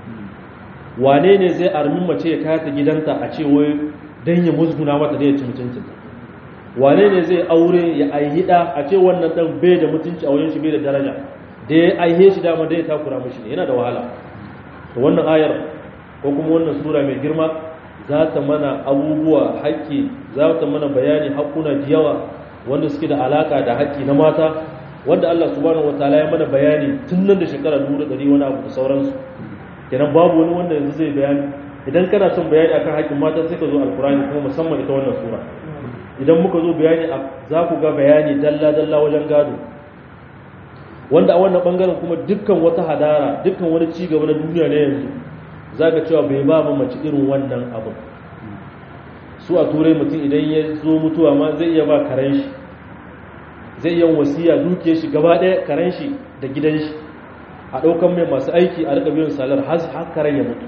wane ne zai armin mace ya kata gidanta a ce wai don ya musguna mata da ya ci mutuncin wane ne zai aure ya aihida a ce wannan dan bai da mutunci a wajen shi bai da daraja da ya aihe shi dama da ya takura mishi ne yana da wahala to wannan ayar ko kuma wannan sura mai girma za ta mana abubuwa haƙƙi za ta mana bayani haƙƙuna da yawa wanda suke da alaka da haƙƙi na mata wanda Allah subhanahu wataala ya mana bayani tun nan da shekara 100 wani abu da sauransu kenan babu wani wanda yanzu zai bayani idan kana son bayani akan haƙƙin mata sai ka zo alkurani kuma musamman ita wannan sura idan muka zo bayani za ku ga bayani dalla dalla wajen gado wanda a wannan bangaren kuma dukkan wata hadara dukkan wani ci gaba na duniya na yanzu za ka cewa bai ba mace irin wannan abu su a turai mutum idan ya zo mutuwa ma zai iya ba karen shi zai iya wasiya duke shi gaba ɗaya karen shi da gidan shi a ɗaukan mai masu aiki a riƙa biyan salar har karen ya mutu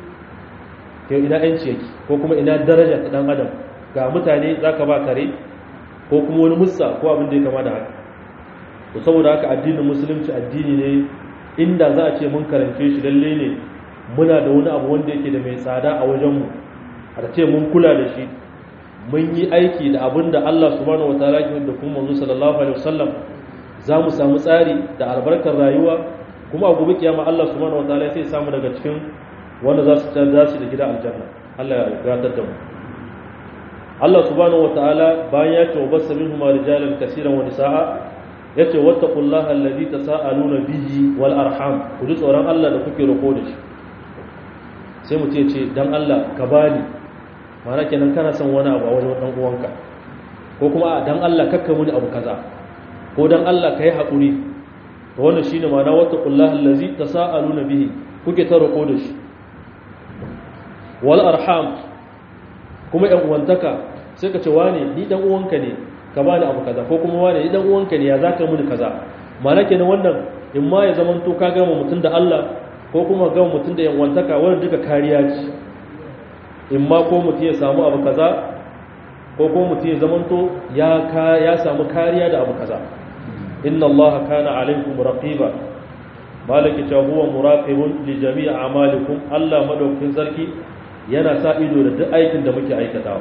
yau ina yanci yake ko kuma ina daraja ta ɗan adam ga mutane za ka ba kare ko kuma wani musa ko abin da ya kama da haka to saboda haka addinin musulunci addini ne inda za a ce mun karance shi lalle ne muna da wani abu wanda yake da mai tsada a wajenmu a ce mun kula da shi mun yi aiki da abin da Allah subhanahu wataala ke da kuma manzo sallallahu alaihi wasallam za mu samu tsari da albarkar rayuwa kuma a gobe kiyama Allah subhanahu wataala sai samu daga cikin wanda za su tada shi da gida aljanna Allah ya gatar da mu Allah subhanahu wataala bayan ya ce wabassa minhum rijalan kaseeran wa nisaa yace wattaqullaha alladhi tasaaluna bihi wal arham ku ji tsoron Allah da kuke roko da shi sai mu ce ce dan Allah ka bani mana kenan kana son wani abu a wajen dan uwanka ko kuma dan Allah kakka muni abu kaza ko dan Allah kai hakuri to wannan shine ma'ana wattaqullaha allazi tasaaluna bihi kuke ta roko da shi wal arham kuma yan uwantaka sai ka ce wane ni dan uwanka ne ka bani abu kaza ko kuma wane ni dan uwanka ne ya zaka muni kaza ma'ana kenan wannan in ma ya zamanto ka gama mutun da Allah ko kuma gama mutun da yan uwantaka wannan duka kariya ce in ma ko mutum ya samu abu kaza ko ko mutum ya zamanto ya ka ya samu kariya da abu kaza inna Allah kana alaikum raqiba malaki ta huwa muraqibun li jami'i a'malikum Allah madaukakin sarki yana sa ido da duk aikin da muke aikatawa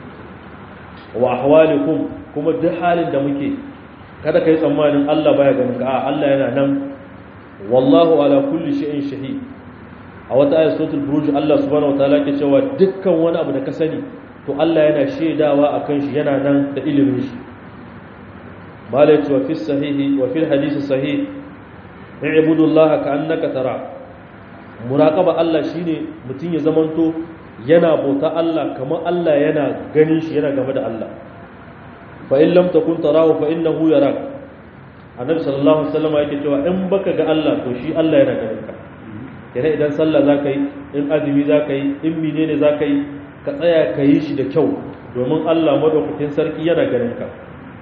wa ahwalikum kuma duk halin da muke kada kai tsammanin Allah baya ganin ka a Allah yana nan wallahu ala kulli shay'in shahid a wata ayat suratul buruj Allah subhanahu wataala ke cewa dukkan wani abu da ka sani to Allah yana shaidawa akan shi yana nan da ilimin shi malai cewa fi sahihi wa fil hadisi sahih i'budullaha ka'annaka tara muraqaba Allah shine mutun ya zamanto yana bauta Allah kamar Allah yana ganin shi yana game da Allah fa in lam takun tarahu fa innahu yarak annabi sallallahu alaihi wasallam yake cewa in baka ga Allah to shi Allah yana ganin ka yana idan sallah zaka yi in azumi zaka yi in menene zaka yi ka tsaya ka yi shi da kyau domin Allah madaukakin sarki yana ganin ka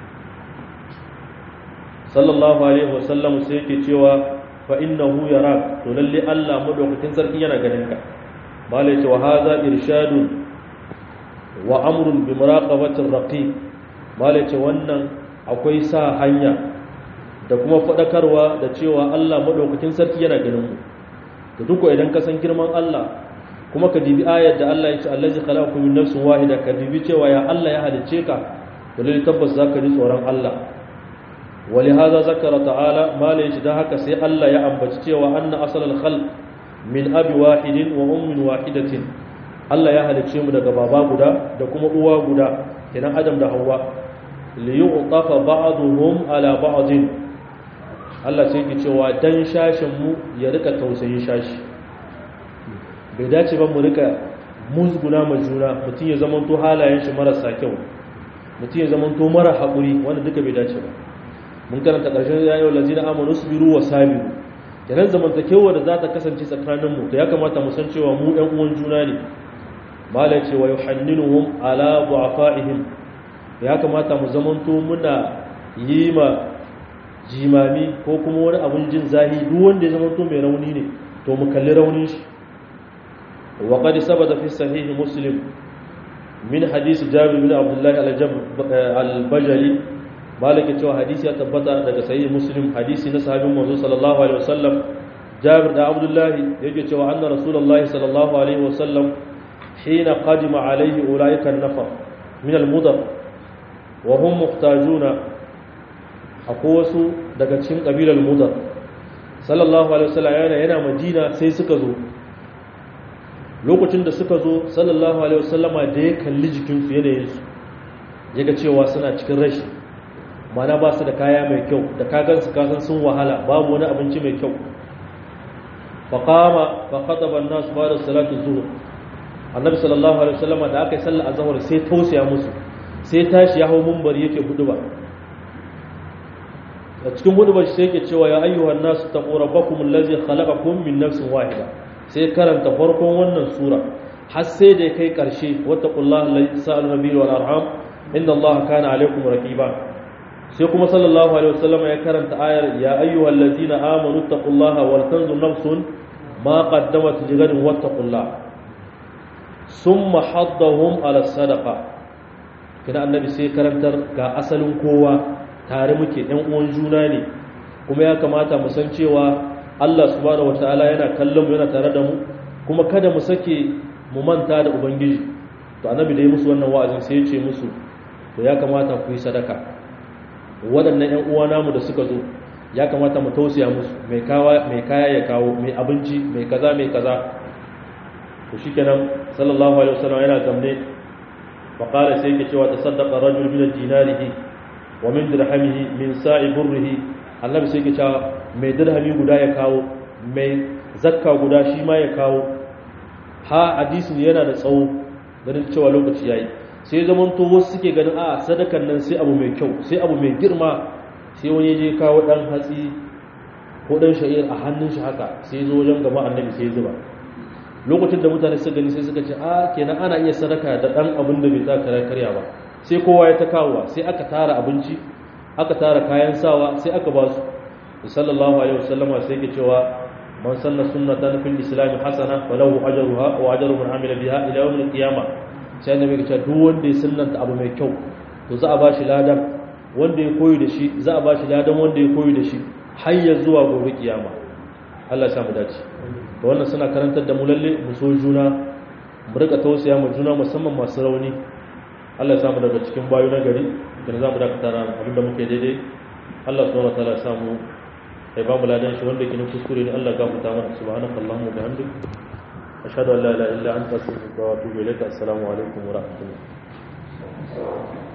sallallahu alaihi wasallam sai yake cewa fa innahu yarak to lalle Allah madaukakin sarki yana ganin ka malai ce wa hadha irshadun wa amrun bi muraqabati raqib malai ce wannan akwai sa hanya da kuma fadakarwa da cewa Allah madaukakin sarki yana ganin mu to duk idan ka san girman Allah kuma ka dibi ayar da Allah ya ce allazi khalaqakum min nafsin wahida ka dibi cewa ya Allah ya halicce ka to lalle tabbas zaka ji tsoron Allah ولهذا ذكر تعالى ما ليش ده haka sai Allah ya ambaci cewa anna asalal khalq min abi wahidin wa ummin wahidatin Allah ya halicce mu daga baba guda da kuma uwa guda kenan Adam da Hawwa li yu'tafa ba'dhum ala ba'din Allah sai yake cewa dan shashin mu ya rika tausayin shashi bai dace ba mu rika musguna ma juna mutum ya zamanto halayen shi marasa kyau mutum ya zamanto mara haƙuri wanda duka bai dace ba mun karanta ƙarshen ya yau lazina amanu su biru wa sabiru kenan zamantakewa da za ta kasance tsakaninmu to ya kamata mu san cewa mu ɗan uwan juna ne mala ce wa yuhanninuhum ala du'afaihim ya kamata mu zamanto muna yi ma jimami ko kuma wani abun jin zahi duk wanda ya zamanto mai rauni ne to mu kalli raunin shi wa qad sabata fi sahih muslim min hadisi jabir bin abdullah al-bajali malaka cewa hadisi ya tabbata daga sahih muslim hadisi na sahabin manzo sallallahu alaihi wasallam jabir da abdullahi yake cewa anna rasulullahi sallallahu alaihi wasallam hina qadima alaihi ulaika an-nafar min al-mudar wa hum muhtajuna akwai wasu daga cikin kabilar mudar sallallahu alaihi wasallam yana yana madina sai suka zo lokacin da suka zo sallallahu alaihi wasallama da ya kalli jikinsu yanayinsu ya ga cewa suna cikin rashi mana ba su da kaya mai kyau da kagansu kasan sun wahala babu wani abinci mai kyau faƙama faƙaɗaɓar nasu ba da salatu zuwa annabi sallallahu alaihi wasallama da aka yi sallah a zahar sai tausaya musu sai tashi ya hau mumbar yake hudu ba a cikin hudu ba sai yake cewa ya ayyuhan nasu taqu rabbakum allazi khalaqakum min nafsin wahida sai karanta farkon wannan sura har sai da kai karshe wattaqullaha allazi sa'al nabiyyu wal arham inna allaha kana alaykum raqiba sai kuma sallallahu alaihi wasallam ya karanta ayar ya ayyuhal ladzina amanu taqullaha wal tanzur nafsun ma qaddamat lighadin wattaqullaha summa haddahum ala sadaqa kina annabi sai karantar ga asalin kowa tare muke ɗan uwan juna ne kuma ya kamata mu san cewa Allah subhanahu wataala yana kallon mu yana tare da mu kuma kada mu sake mu manta da ubangiji to annabi da ya musu wannan wa'azin sai ya ce musu to ya kamata ku yi sadaka waɗannan ƴan uwa namu da suka zo ya kamata mu tausaya musu mai kawa mai kaya ya kawo mai abinci mai kaza mai kaza to shikenan sallallahu alaihi wasallam yana zamne fa qala sai yake cewa tasaddaqa rajul min dinarihi wa min dirhamihi min sa'i burrihi annabi sai yake cewa mai dirhami guda ya kawo mai zakka guda shi ma ya kawo ha hadisin yana da tsawo ganin cewa lokaci yayi sai zaman to wasu suke ganin a sadakan nan sai abu mai kyau sai abu mai girma sai wani je kawo dan hatsi ko dan sha'ir a hannun shi haka sai zo wajen gaba annabi sai zuba lokacin da mutane suka gani sai suka ce a kenan ana iya sadaka da dan abin da bai taka karya ba sai kowa ya ta kawowa sai aka tara abinci aka tara kayan sawa sai aka ba su sallallahu alaihi wasallama sai ke cewa man sanna sunnatan fil islam hasana falahu ajruha wa ajru man amila biha ila yawm al-qiyamah sai annabi ya ce duk wanda ya sunnanta abu mai kyau to za a ba shi ladan wanda ya koyi da shi za a ba shi ladan wanda ya koyi da shi har ya zuwa gobe kiyama Allah ya samu dace to wannan suna karantar da mu lalle mu so juna mu rika tausaya mu juna musamman masu rauni Allah ya samu daga cikin bayu na gari da za mu dakata ran abin da muke daidai Allah subhanahu wa ta'ala ya samu ya ba mu ladan shi wanda ke na kuskure ne Allah ya gafarta mana subhanakallahumma wa bihamdika ashhadu an la ilaha illa anta astaghfiruka wa atubu ilaik assalamu alaikum wa rahmatullah